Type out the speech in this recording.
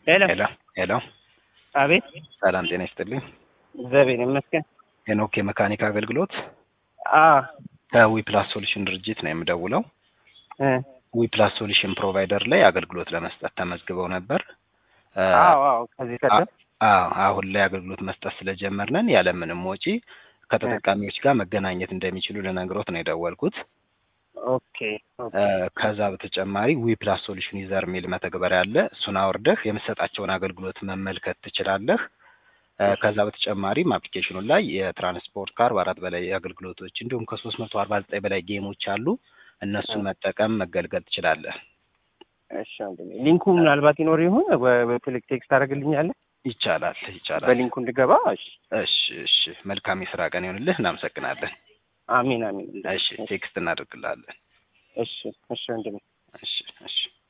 ሄሎ ሄሎ ሄሎ፣ አቤት። ሰላም ጤና ይስጥልኝ። እግዚአብሔር ይመስገን። ሄኖክ የመካኒክ አገልግሎት አ ከዊ ፕላስ ሶሉሽን ድርጅት ነው የምደውለው። እ ዊ ፕላስ ሶሉሽን ፕሮቫይደር ላይ አገልግሎት ለመስጠት ተመዝግበው ነበር። እ አዎ አዎ፣ ከዚህ ቀደም አዎ አሁን ላይ አገልግሎት መስጠት ስለጀመርነን ያለምንም ወጪ ከተጠቃሚዎች ጋር መገናኘት እንደሚችሉ ልነግሮት ነው የደወልኩት። ኦኬ ኦኬ። እ ከዛ በተጨማሪ ዊ ፕላስ ሶሉሽን ዩዘር የሚል መተግበሪያ አለ። እሱን አውርደህ የምትሰጣቸውን አገልግሎት መመልከት ትችላለህ። እ ከዛ በተጨማሪም አፕሊኬሽኑ ላይ የትራንስፖርት ከአርባ አራት በላይ አገልግሎቶች እንዲሁም ከሶስት መቶ አርባ ዘጠኝ በላይ ጌሞች አሉ። እነሱን መጠቀም መገልገል ትችላለህ። እሺ ወንድሜ፣ ሊንኩ ምናልባት ይኖር ይሆን በቴሌክ ቴክስት ታደርግልኛለህ? ይቻላል ይቻላል። በሊንኩ እንድገባ። እሺ እሺ እሺ። መልካም የስራ ቀን ይሆንልህ። እናመሰግናለን። አሚን አሚን። እሺ ቴክስት እናደርግልሃለን። እሺ እሺ ወንድሜ። እሺ እሺ።